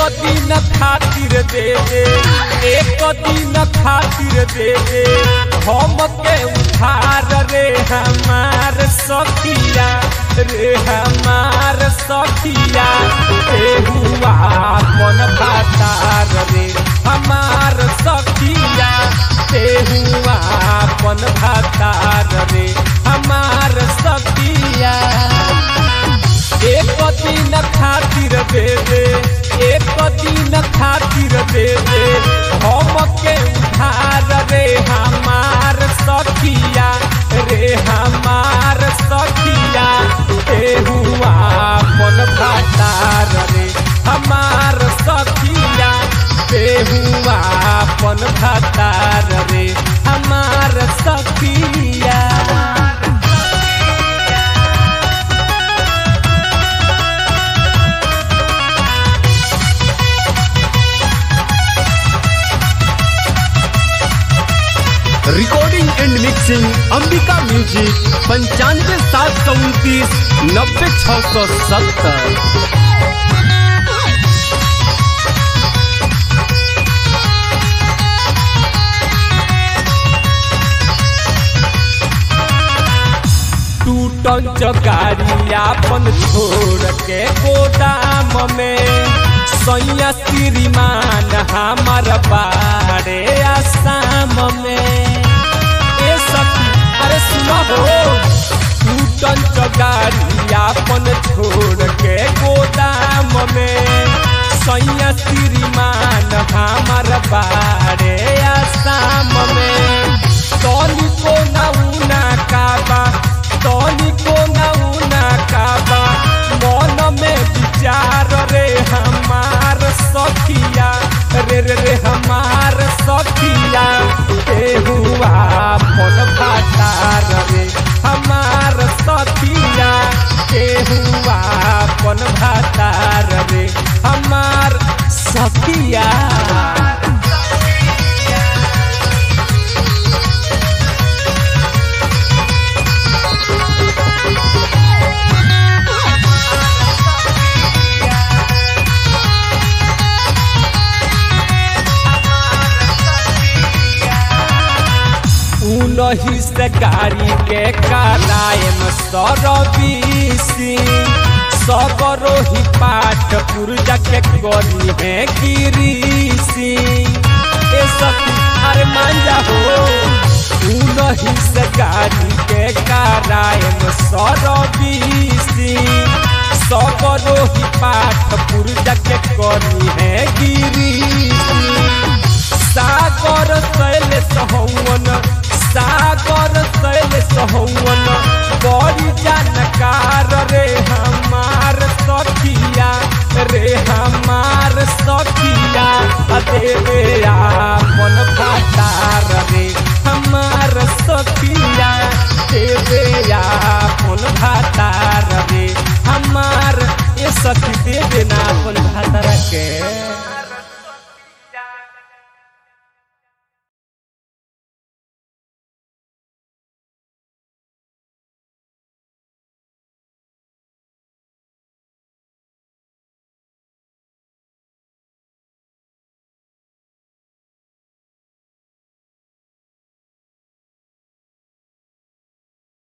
दिन खातिर दे दे एक दिन खातिर दे दे हम के उधार रे हमार सखिया रे हमार सखिया ए हुआ मन भातार रे हमार सखिया ए हुआ मन भातार रे हमार सखिया एक दिन खातिर दे दे एक दिन खातिर दे दे हम के उधार रे हमार सखिया रे हमार सखिया ए हुआ मन भातार रे हमार सखिया ए हुआ मन भातार रे हमार सखिया recording and mixing Ambika music पंचानवे सात सौ उनतीस नब्बे छः सौ सत्तर टूटल चकारी आपन छोड़ के गोदाम में सैया श्रीमान हमार बारे आसाम में ए सखी अरे सुनो हो टूटल चकारी आपन छोड़ के गोदाम में सैया श्रीमान हमार बारे आसाम में तोनी को नौना काबा तोनी को नौना काबा मन में विचार रे हमार सखिया रे रे रे हमार सखिया ए हुआ मन भातार रे हमार सखिया ए हुआ मन भातार रे हमार सखिया उनही से गाड़ी के करायम सरबीसी सगरो ही पाठ पुरजा के करी है गिरीसी ए सखी अरे मान जा हो उनही से गाड़ी के करायम सरबीसी सगरो ही पाठ पुरजा के करी है गिरीसी सागर शैल सहवन सागर शैल सहवन बड़ी जानकार रे हमार सखिया रे हमार सखिया देवे मन भातार रे हमार सखिया देवे मन भातार रे हमार ये सखी देवे ना अपन भातार